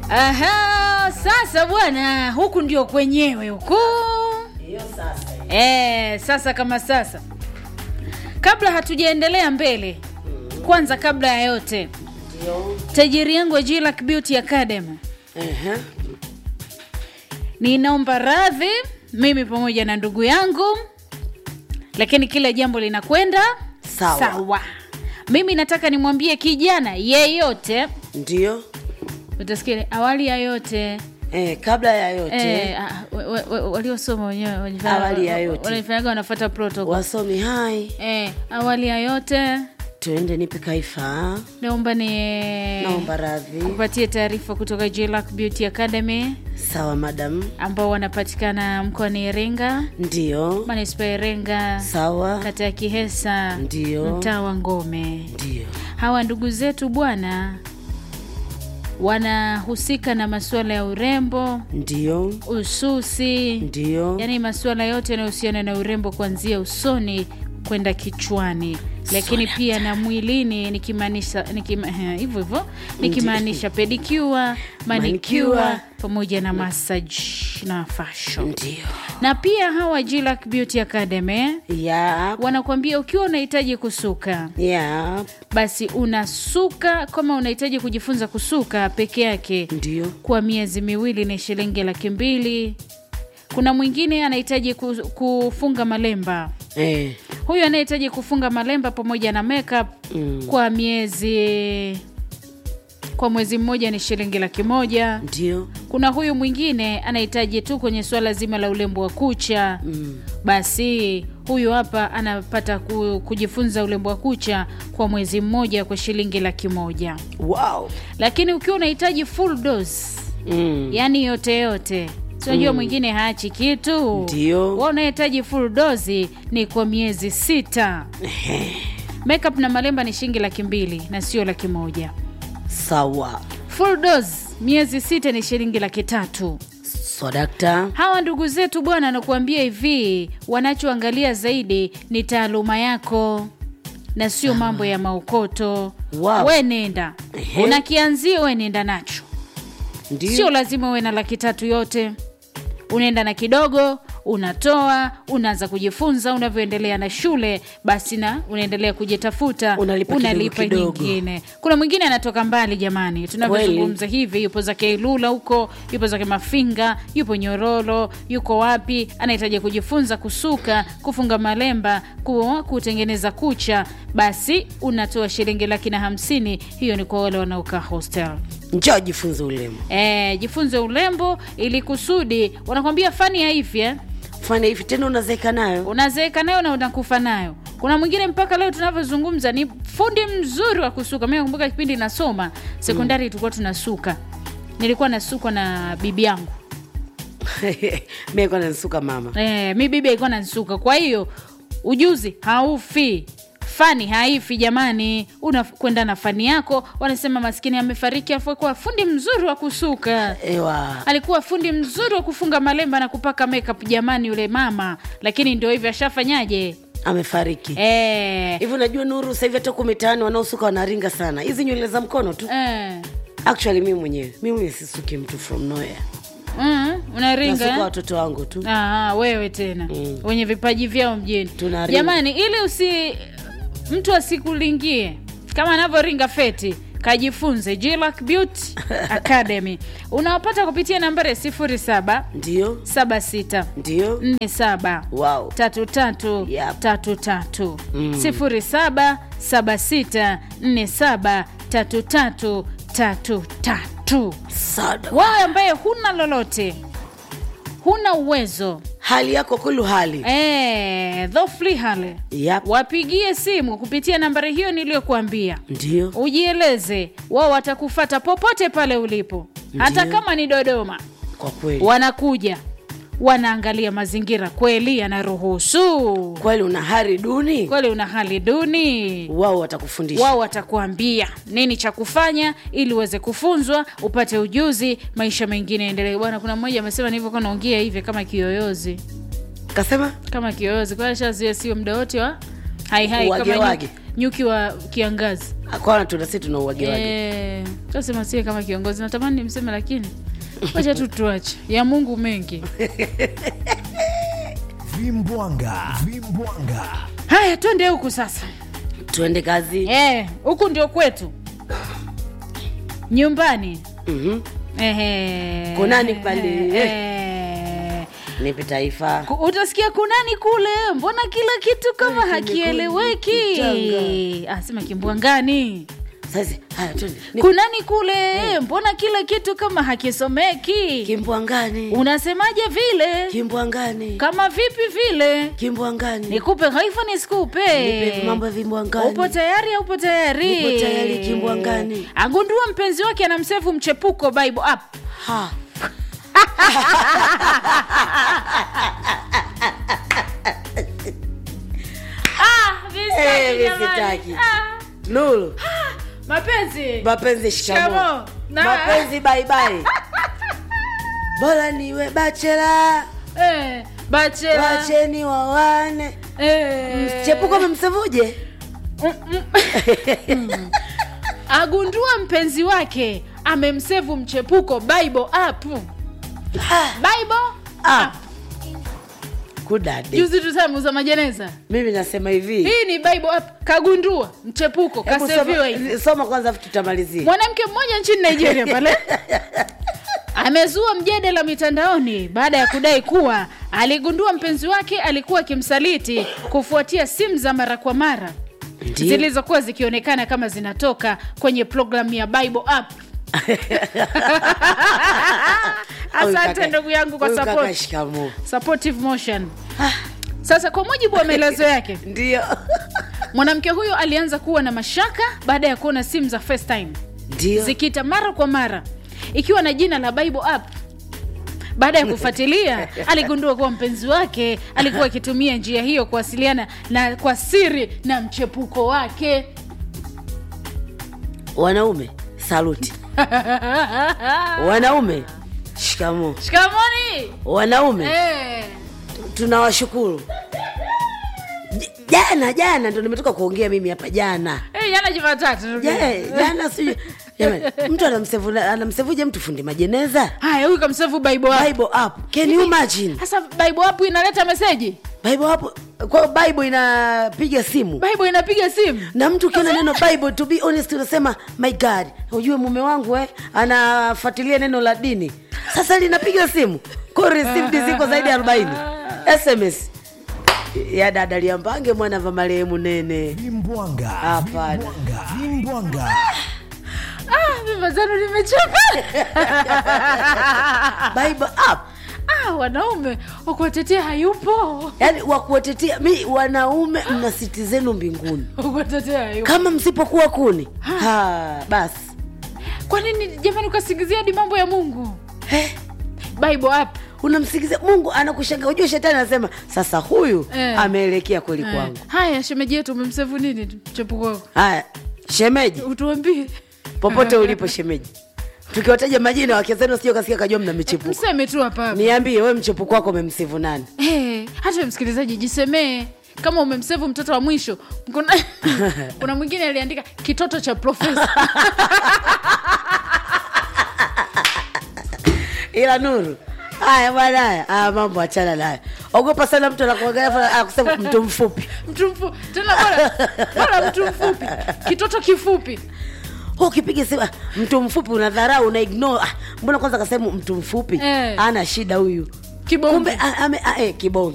Aha, sasa bwana, huku ndio kwenyewe huku. Hiyo sasa. Eh, sasa kama sasa, kabla hatujaendelea mbele, kwanza kabla ya yote, Ndio. tajiri yangu wa Jillac Beauty Academy, Ehe. ninaomba radhi mimi pamoja na ndugu yangu, lakini kila jambo linakwenda Sawa. sawa. Mimi nataka nimwambie kijana yeyote, Ndio. utasikia awali ya yote Eh, kabla ya yote Eh, ah, wa- wa- wa- waliosoma wenyewe wanajifanya- Awali ya yote. wanafanyaga wanafuata protocol. wasomi hai, Eh, awali ya yote tuende nipe kaifa. naomba ni Naomba radhi. kupatie taarifa kutoka Jillac Beauty Academy Sawa madam. ambao wanapatikana mkoani Iringa, Ndio. manispaa ya Iringa, Sawa. kata ya Kihesa, Ndio. mtaa wa Ngome. Ndio. Hawa ndugu zetu bwana wanahusika na masuala ya urembo, Ndio. ususi, Ndio. yaani masuala yote yanayohusiana na urembo kuanzia usoni kwenda kichwani lakini pia na mwilini nikimaanisha nikima- eh, hivyo hivyo nikimaanisha pedicure manicure Manicure. pamoja na massage na fashion Ndio. na pia hawa Jillac Beauty Academy Ya. wanakuambia ukiwa unahitaji kusuka Ya. basi unasuka kama unahitaji kujifunza kusuka peke yake Ndio. kwa miezi miwili ni shilingi laki mbili kuna mwingine anahitaji ku- kufunga malemba Eh. huyu anayehitaji kufunga malemba pamoja na makeup Mm. kwa miezi kwa mwezi mmoja ni shilingi laki moja Ndio. kuna huyu mwingine anahitaji tu kwenye suala zima la ulembo wa kucha Mm. basi huyu hapa anapata ku, kujifunza ulembo wa kucha kwa mwezi mmoja kwa shilingi laki moja Wow. lakini ukiwa unahitaji full dose Mm. yaani yote yote sinajua mwingine haachi kitu Ndio. wa unahitaji full dozi ni kwa miezi sita makeup na malemba ni shilingi laki mbili na sio laki moja Sawa. full dose miezi sita ni shilingi laki tatu So dakta. hawa ndugu zetu bwana nakuambia hivi wanachoangalia zaidi ni taaluma yako na sio mambo ya maukoto Wow. we nenda Ehe. una kianzio we nenda nacho Ndio. sio lazima uwe na laki tatu yote unaenda na kidogo unatoa unaanza kujifunza unavyoendelea na shule basi na unaendelea kujitafuta Unalipa unalipa kidogo kidogo. nyingine kuna mwingine anatoka mbali jamani tunavyozungumza hivi yupo zake ilula huko yupo zake mafinga yupo nyororo yuko wapi anahitaji kujifunza kusuka kufunga malemba ku, kutengeneza kucha basi unatoa shilingi laki na hamsini hiyo ni kwa wale wanaokaa hostel Njoo jifunze ulemu. E, jifunze urembo ili kusudi wanakwambia fani ya hivi eh? Fanya hivi tena unazeeka nayo. unazeeka nayo na unakufa nayo kuna mwingine mpaka leo tunavyozungumza ni fundi mzuri wa kusuka mi nakumbuka kipindi nasoma sekondari tulikuwa tunasuka nilikuwa nasukwa na bibi yangu Mimi kwa nanisuka mama. e, mi bibi alikuwa nanisuka kwa hiyo ujuzi haufi fani haifi jamani unakwenda na fani yako wanasema maskini amefariki afu kuwa fundi mzuri wa kusuka Ewa. alikuwa fundi mzuri wa kufunga malemba na kupaka makeup jamani yule mama lakini ndio hivyo ashafanyaje Amefariki. eh, Hivi unajua Nuru, sasa hivi hata huko mitaani wanaosuka wanaringa sana. Hizi nywele za mkono tu. eh. Actually mimi mwenyewe, mimi mwenyewe sisuki mtu from nowhere. Mm, unaringa Nasuka eh? watoto wangu tu. Aha, wewe tena Mm. wenye vipaji vyao mjini Tunaringa. jamani ili usi mtu asikulingie kama anavyoringa feti kajifunze Jillac Beauty Academy unawapata kupitia nambari ya 07 Ndio. 76 Ndio. 47 Wow. tatu tatu Yep. tatu tatu Mm. sifuri saba saba sita nne saba tatu tatu tatu tatu Sada. wewe ambaye huna lolote huna uwezo Hali yako kulu hali. Eh, dhofli hale Yep. wapigie simu kupitia nambari hiyo niliyokuambia Ndio. ujieleze wao watakufata popote pale ulipo hata Ndiyo. kama ni dodoma Kwa kweli. wanakuja wanaangalia mazingira kweli yanaruhusu Kweli una hari duni? kweli una hali duni Wao watakufundisha. wao watakuambia nini cha kufanya ili uweze kufunzwa upate ujuzi maisha mengine endelee bwana kuna mmoja amesema nilivyokuwa naongea hivi kama kiyoyozi Kasema? kama kiyoyozi kwa shazia sio muda wote wa hai hai kama Uwagewage. nyuki, nyuki wa kiangazi kwana tuna si tuna uwagewage Eh, tasema sie kama kiongozi natamani nimseme lakini wacha tu tuache ya mungu mengi Vimbwanga. Vimbwanga. haya twende huku sasa tuende kazi Eh, huku ndio kwetu nyumbani Mhm. Ehe. Kunani pale? Eh. nipe taifa Ku- utasikia kunani kule mbona kila kitu kama hakieleweki Ah, sema kimbwangani sasa haya twende Ni- kunani kule mbona kila kitu kama hakisomeki kimbwangani unasemaje vile kimbwangani kama vipi vile kimbwangani nikupe haifa nisikupe Nipe mambo ya vimbwangani. upo tayari au upo tayari Nipo tayari, kimbwangani. agundua mpenzi wake anamsefu mchepuko bible app ha ah, visitaki Eh, jamani. visitaki. Ah, nuru mapenzi mapenzi shikamo Shikamo. Na- mapenzi baibai bora niwe bachela eh, bachela wacheni wawane eh, chepuko memsevuje agundua mpenzi wake amemsevu mchepuko bible app bible Ah. kudade juzi tusamuza majeneza mimi nasema hivi hii ni bible app kagundua mchepuko Hebu kaseviwa hivi soma, soma kwanza afu tutamalizia mwanamke mmoja nchini nigeria pale amezua mjadala mitandaoni baada ya kudai kuwa aligundua mpenzi wake alikuwa akimsaliti kufuatia simu za mara kwa mara Ndiyo. zilizokuwa zikionekana kama zinatoka kwenye programu ya bible app Huyu asante kaka- ndugu yangu kwa huyu kaka support. shikamoo supportive motion sasa kwa mujibu wa maelezo yake ndio mwanamke huyo alianza kuwa na mashaka baada ya kuona simu za FaceTime ndio zikiita mara kwa mara ikiwa na jina la bible app baada ya kufuatilia aligundua kuwa mpenzi wake alikuwa akitumia njia hiyo kuwasiliana na kwa siri na mchepuko wake wanaume saluti wanaume shikamoo shikamoni wanaume eh. tunawashukuru J- jana jana ndo nimetoka kuongea mimi hapa jana Eh, jana jumatatu Je, jana sijui jamani mtu anamsevu anamsevuje mtu fundi majeneza haya huyu kamsefu bible app bible app can you imagine sasa bible app inaleta meseji bible app kwa hiyo bible inapiga simu bible inapiga simu na mtu ukiona neno bible to be honest unasema my god ujue mume wangu eh, anafuatilia neno la dini sasa linapiga simu ko received ziko zaidi ya 40 sms ya dada liambange mwana va marehemu nene Vimbwanga. Hapana. Vimbwanga. Vimbwanga. ah, mimba zanu nimechoka bible app ah, wanaume wakuwatetea hayupo yaani wakuwatetea mi wanaume mna siti zenu mbinguni wakuwatetea hayupo kama msipokuwa kuni ha, basi kwa nini jamani ukasingizia hadi mambo ya mungu Eh, bible app unamsikizia mungu anakushanga ujue shetani anasema sasa huyu Eh. ameelekea kweli Eh, kwangu haya shemeji yetu umemsevu nini mchepuko wako haya shemeji utuambie popote ulipo shemeji tukiwataja majina wake zenu sio kasikia kajua mna michepuko mseme tu hapa hapa. niambie we mchepuko wako umemsivu nani Eh, hata we msikilizaji jisemee kama umemsevu mtoto wa mwisho kuna, kuna mwingine aliandika kitoto cha profesa ila nuru haya bwana haya ah, mambo achana nayo ogopa sana mtu anakuangalia akusema mtu mfupi mtu mfu tena bora bora mtu mfupi kitoto kifupi Wewe ukipiga simu ah, mtu mfupi unadharau una ignore ah, mbona kwanza kasema mtu mfupi Eh. ana shida huyu kibombe kumbe ah, ame- ah, eh, kibonge